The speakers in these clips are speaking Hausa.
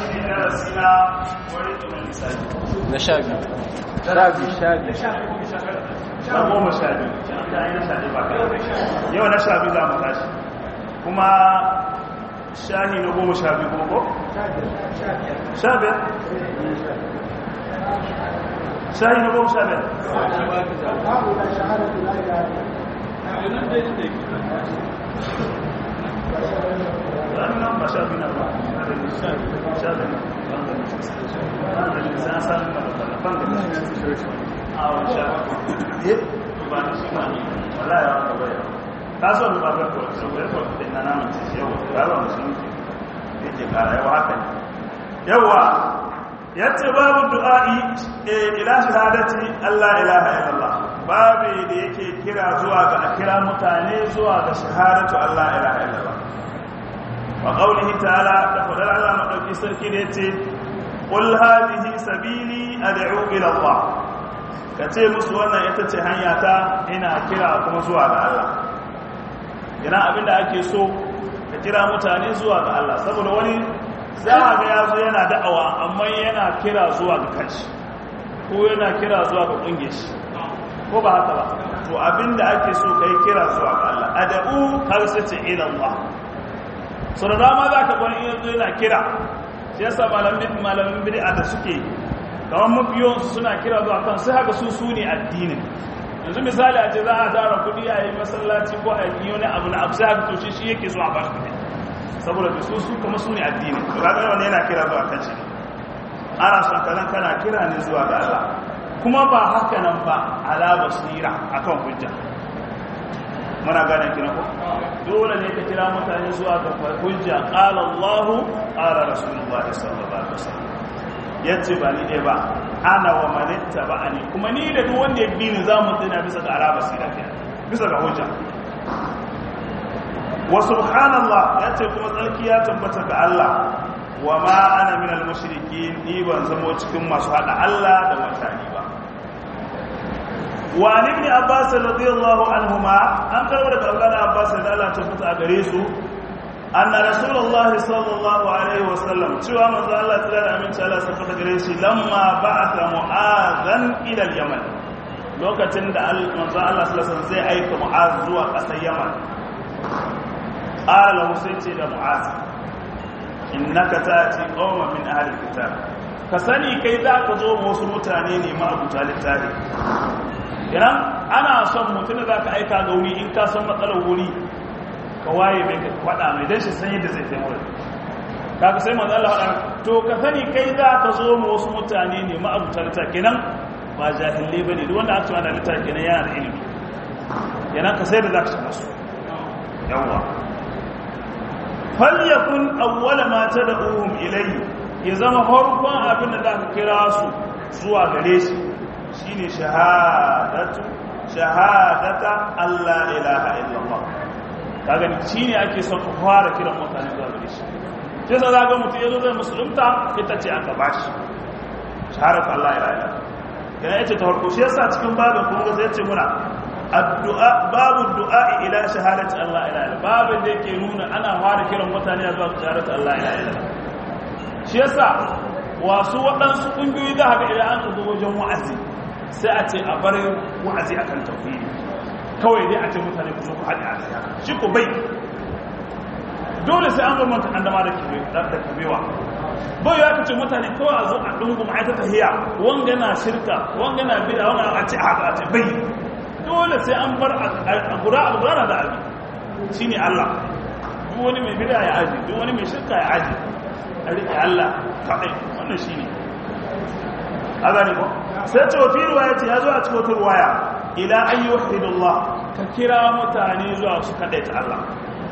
shi ne darasi na wani tunan lissafi na sha biyu sha biyu sha biyu na goma sha biyu ta yi na sha biyu ba kai yau na sha biyu za mu tashi kuma shahi na goma sha biyu kuma ko? sha biyar shahi na goma sha biyar nan ba sha biyu na ba sha biyu na san ban da a wani sha biyu ba na shi ma wala ya wata bai ta so da ba ta ko so bai so da na namun ci yau ba ba mutum yake kara yawa haka ne yawa yace babu du'a'i ila shahadati Allah ilaha illallah babu da yake kira zuwa ga kira mutane zuwa ga shahadatu Allah ilaha illallah wa qawlihi ta'ala da fadar Allah madauki sarki da yace qul hadhihi sabili ad'u ila Allah kace musu wannan ita ce hanya ta ina kira kuma zuwa ga Allah yana abinda ake so ka kira mutane zuwa ga Allah saboda wani za a ga yazo yana da'awa amma yana kira zuwa ga kanshi ko yana kira zuwa ga kungiyar shi ko ba haka ba to abinda ake so kai kira zuwa ga Allah ad'u har sai ce ila Allah so da dama za ka gwani yanzu yana kira shi yasa malamin malamin bid'a da suke kamar mafiyon suna kira zuwa kan sai haka su su ne addinin yanzu misali a ce za a tara kudi a yi masallaci ko a yi wani abu na abu sai haka to shi shi yake zuwa ba shi kudi saboda da su su kuma su ne addini to ga wanda yana kira zuwa kan shi ana son kazan kana kira ne zuwa ga Allah kuma ba haka nan ba ala basira akan hujja muna gane kina ko dole ne ka kira mutane zuwa ga hujja qala Allah qala Rasulullah sallallahu alaihi wasallam yace ba ni dai ba ana wa manitta ba ani kuma ni da duk wanda ya bi ni zamu tsina bisa ga araba sira kenan bisa ga hujja wa subhanallah yace kuma tsarki ya tabbata ga Allah wa ma ana min al-mushrikeen ni ban zama cikin masu hada Allah da mutane ba وعن ابن عباس رضي الله عنهما أن قال ولد أولاد عباس رضي الله تفت أغريسو أن رسول الله صلى الله عليه وسلم شوى من ذا الله تعالى أمين تعالى سفت أغريسي لما بعث معاذا إلى اليمن lokacin da manzo Allah sallallahu alaihi zai aika Mu'az zuwa ƙasar Yaman qala lahu sai ce da Mu'az innaka ta'ti qauman min ahli kitab ka sani kai za ka zo wasu mutane ne ma abuta littafi idan ana son mutum da za ka aika ga wuri in ka san matsalar wuri ka waye mai ka faɗa mai don shi san yadda zai taimaka wurin kaga sai manzo Allah faɗa to ka sani kai za ka zo mu wasu mutane ne ma'abuta littafi kenan ba jahille ba ne duk wanda aka ce ana littafi kenan yana da ilimi kenan ka sai da za ka shiga su yawwa falyakun awwala ma tad'uhum ilayhi ya zama farkon abin da za ka kira su zuwa gare shi shine shahadatu shahadata Allah ilaha illallah kaga ni shine ake son ku fara kiran mutane zuwa gare shi sai sa zaga mutum yazo zai musulunta ita ce aka bashi shahadatu Allah ilaha illallah yana yace ta farko shi yasa cikin babin kuma sai yace muna addu'a babu du'a ila shahadati Allah ilaha illallah babin da yake nuna ana fara kiran mutane zuwa shahadatu Allah ilaha illallah shi yasa wasu waɗansu ƙungiyoyi za a ga idan an ka zo wajen wa'azi sai a ce a bar wa'azi akan tauhidi kawai dai a ce mutane ku zo ku haɗe a siya shi ku bai dole sai an bambanta an dama da kabewa bai ya kace mutane kawai a zo a dungu ma'aikata tahiya wanga na shirka wanga na bida wanga a ce haka a ce bai dole sai an bar a gura a gura da abi shine Allah duk wani mai bida ya aji duk wani mai shirka ya aji a riƙe Allah kaɗai wannan shine a gani ko sai ce wafi ruwaya ce ya zo a cikin wata ruwaya ila an yi wahidullah ka kira mutane zuwa su kaɗai ta Allah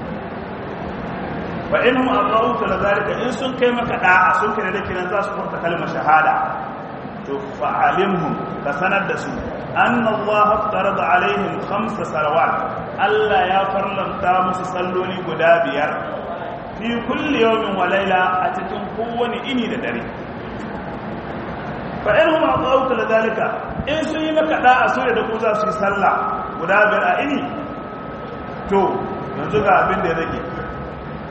fa in hum aqawu ta zalika in sun kai maka da'a sun kire da kiran za su furta kalmar shahada to fa alimhum ka sanar da su anna Allah farada alaihim khamsa salawat Allah ya farlanta musu salloli guda biyar fi kulli yawmin wa layla a cikin kowane ini da dare fa in hum aqawu ta zalika in sun yi maka da'a so da ku za su yi sallah guda biyar a ini to yanzu ga abin da ya rage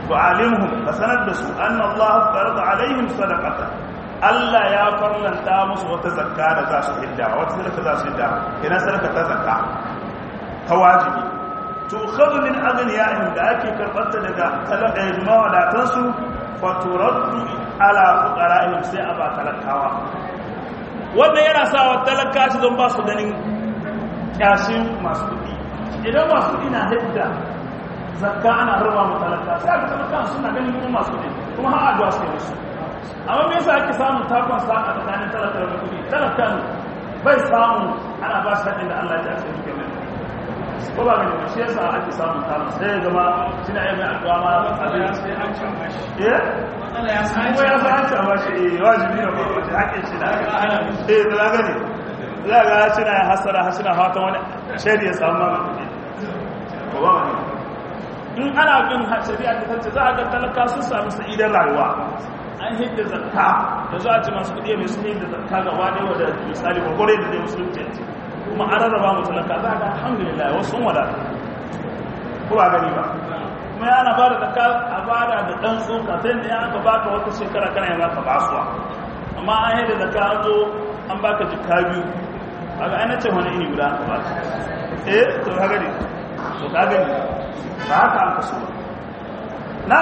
fa'alimhum ka sanar da su anna Allah farada alaihim sadaqata Allah ya farlanta musu wata zakka da za su hidda wata sadaka za su hidda ina sadaka ta zakka ta wajibi to khadhu min aghniyahum da ake karbata daga talaka mawadatan su fa turaddu ala fuqara'ihim sai a ba talakawa wannan yana sa wa talaka shi don ba su ganin kyashin masu kuɗi idan masu kuɗi na hidda zakka ana raba mu talaka sai aka talaka suna ganin mu masu kuɗi kuma har addu'a sai musu amma me yasa ake samun takon sa a tsakanin talaka da kuɗi talakan bai samu ana ba shi haɗin da Allah ya ce duke mai ko ba gani ba shi yasa ake samun takon sai ya zama suna yi mai addu'a ma Allah ya sai an can bashi eh Allah ya sai ko ya san an ba shi eh wajibi ne ba wace haƙin shi da eh da za gani za ga suna hasara suna fatan wani shari'a samu ma kuɗi ko ba wani in ana bin shari'a ta tace za a ga talaka sun sami sa'idar rayuwa an hidda zakka da za a ci masu kudi mai sun hidda zakka ga wani wadda misali gwagware da zai musulunci yanzu kuma an rarraba mu talaka za a ga alhamdulillah wasu sun wadata ko ba gani ba kuma yana ba da zakka a bada da ɗan tsoka ta yadda ya aka baka wata shekara kana yana ka basuwa amma an hidda zakka an zo an baka jikka biyu a ga ainihin wani iri guda aka baka eh to ka gani to ka gani ba haka an kaso na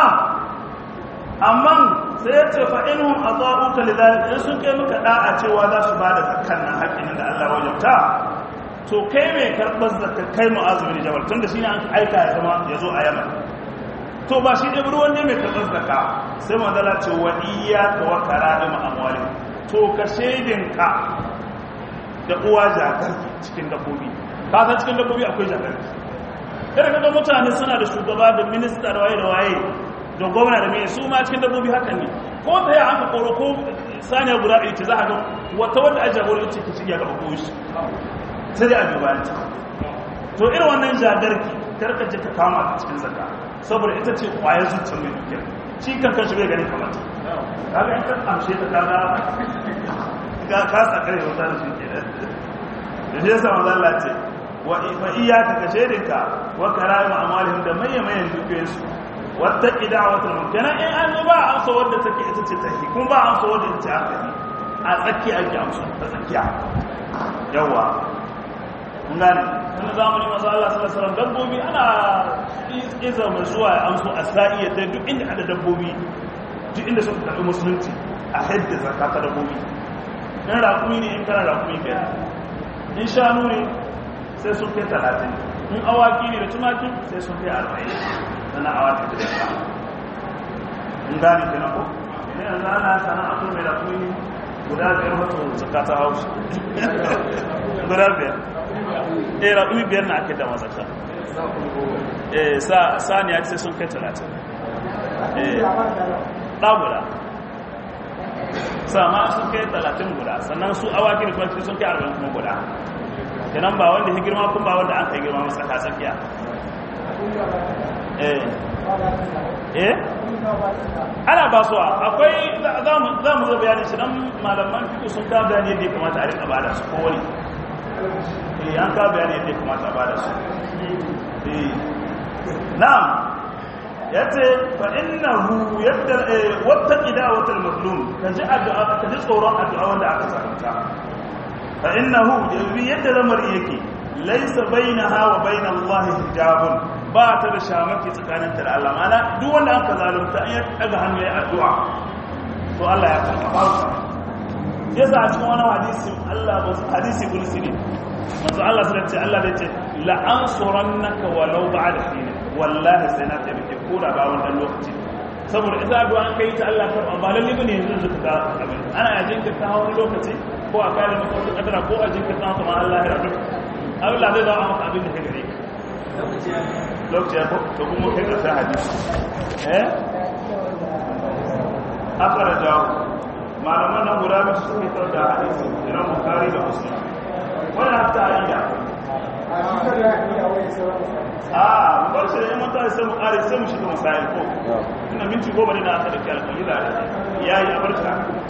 amma sai ya ce fa'inun a za'uka lidalik in sun kai muka da'a cewa za su ba da zakkan nan haƙƙinin da Allah wajabta to kai mai karɓar zakka kai mu'azumin jabal tun da shi ne an aika ya zama ya zo a yaman to ba shi ɗaya ruwan ne mai karɓar zakka sai madala ce wa iya ta wa kara da ma'amwali to ka shaidinka da uwa jagarki cikin dabbobi ka san cikin dabbobi akwai jagarki kada kaga mutane suna da shugaba da minista da waye da waye da gwamna da mai su ma cikin dabbobi haka ne ko ta yi aka koro ko saniya guda ɗaya ce za a ga wata wadda a jagorar ce ke cikin gaba ko shi sai dai a duba ta to irin wannan jagarki karka je ka kama ta cikin zaka saboda ita ce kwayar zuciyar mai dukiyar shi kan kan shi bai ganin kamata kaga in ka amshe ta kaga ka kasa kare wata da shi ke da shi yasa manzo Allah ce wa iyaka ka shedinka wa karamu amalihim da mayyamayan dukiyoyinsu wata idawatul mumkina in an ba amsa wadda take ita ce tahi kuma ba amsa wadda ita ce aka yi a tsaki ake amsa ta tsakiya yawa kun gane tun zamani masu Allah sallallahu alaihi wasallam dabbobi ana iza mai zuwa ya amso a sa'iya ta duk inda ada dabbobi duk inda suka karɓi musulunci a hadda zakata dabbobi in raƙumi ne in kana raƙumi biyar in shanu ne sai sun kai talatin in awaki ne da tumaki sai sun kai arba'in sana awaki da daga in gane kenan ko ne yanzu ana sana a mai da kuma guda biyar wato zakata haushi guda biyar eh raƙumi biyar na ake da mazaka eh sa saniya sai sun kai talatin eh ɗaguda sama sun kai talatin guda sannan su awaki da kuma sun kai arba'in kuma guda kenan ba wanda ya girma kun ba wanda an kai girma masa ka tsakiya eh eh ana ba su akwai za mu zo bayani shi dan malaman fito sun ka bayani yadda ya kamata a rika bada su kowani eh an ka bayani yadda ya kamata a bada su eh na'am yace fa innahu yadda wata idawatul mazlum kaji addu'a kaji tsoron addu'a wanda aka zalunta fa innahu yadda lamari yake laysa bainaha wa bain Allah hijabun ba ta da shamaki tsakaninta da Allah mana duk wanda aka zalunta an ya daga hannu ya addu'a to Allah ya karba ba sa yasa a cikin wani hadisi Allah ba hadisi kulsi ne manzo Allah sai ce Allah zai ce la ansurannaka walau ba'da hin wallahi sai na tabbake ko da ba wannan lokaci saboda ita addu'a an kai ta Allah karba ba lalle bane yanzu zuka ga abin ana yajin ka ta wani lokaci ko a kare maka wata kadara ko a jinka ta kuma Allah ya rabu Allah zai zama maka abin da ka gare ka lokaci ya to kuma kai ka sai hadisi eh akara jawo malaman nan guda biyu suke tar da hadisi Imam Bukhari da Muslim wannan hatta aida a bar shi da mun ta sai mu kare sai mu shiga masail ko ina minti goma ne na aka da kyalkali da yayi a barka